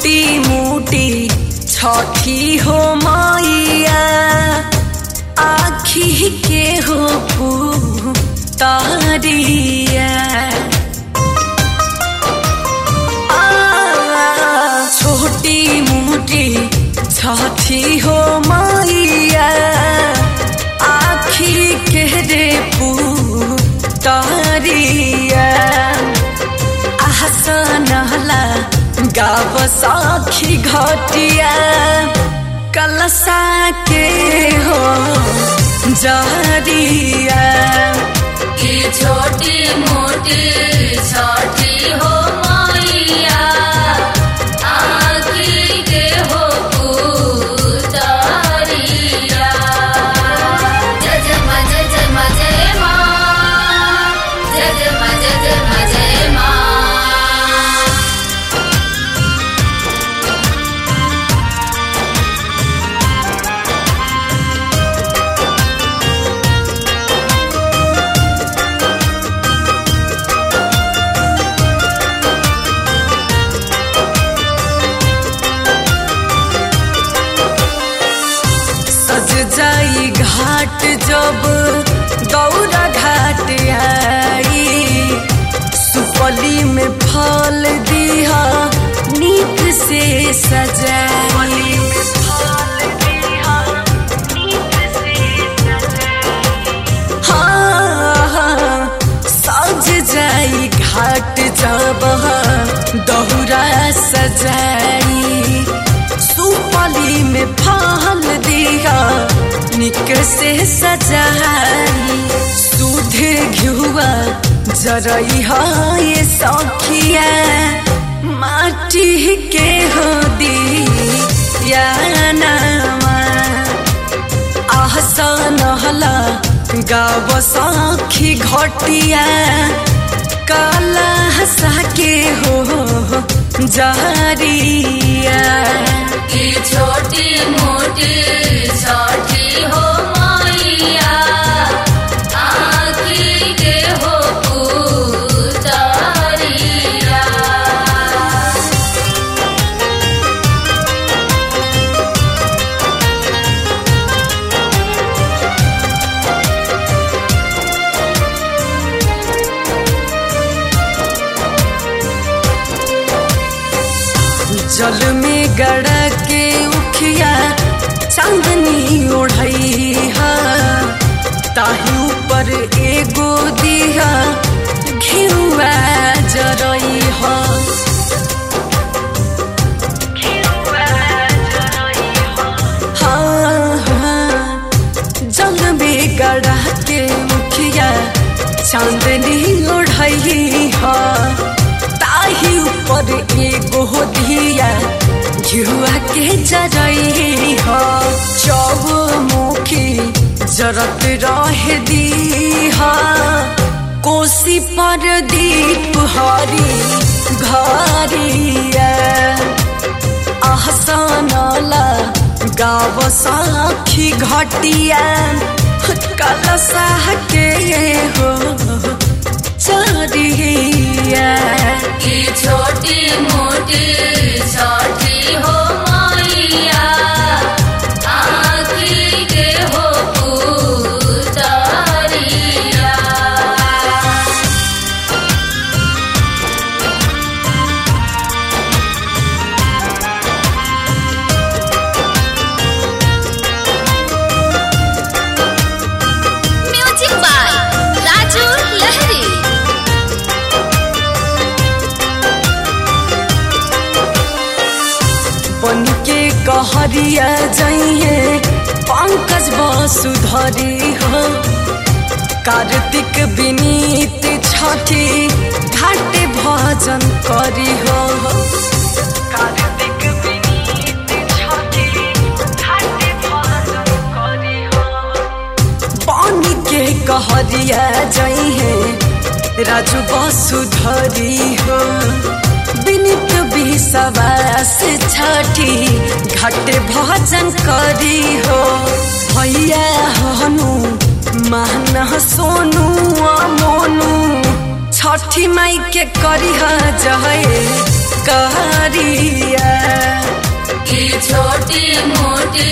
छोटी मोटी छठी हो मैया आखी के हो तारिया छोटी मोटी छठी हो मैया आखी के रे तारिया आसनला गाव साखी घटिया कलसा के हो जरिया ये छोटी मोटी छठी हो मैया आखी के हो पुतरिया जय जय मा जय जय मा जय माँ जय जय मा जय जय मा जय माँ सज जाई घाट जब दौरा घाट आई सुपली में फल दिया नीक से सजाई हाँ, हाँ, सज जाई घाट जब दौरा सजाई सुपली में फल दिया निक से सजाई दूध घुआ जरई ये सखिया माटी के हो दिया नामा आहसन हला गाव सखी घटिया काला हसा के हो जारिया ये छोटी मोटी छठी हो मैया आखी के हो पुतरिया जल में गड़ा के उखिया चांदनी ओढ़ई हा ताही ऊपर एगो दिया घिउआ जरई हा हाँ, हाँ, जल में गड़ा के उखिया चांदनी ओढ़ई हा ताही ऊपर एगो दिया घिउआ के जरई हा चौमुखी जरत रह दीहा कोसी पर दीप हरी घरिया आहसनला गाव साखी घटिया कलसा के हो चरिया ये छोटी मोटी छठी हो मैया आखी के हो पुतरिया म्यूजिक बाय राजू लहरी बन के कहरिया जाइए पंकज वसुधरी हो कार्तिक विनीत छठी घाटे भजन करी हो कार्तिक विनीत छठी घाटे भजन करी हो बन के कहरिया जाइए राजू वसुधरी हो विनित विश्वास छठी घाटे भजन करी हो भैया हनु महना सोनू आ मोनू छठी माई के करी जहे कहरिया की छोटी मोटी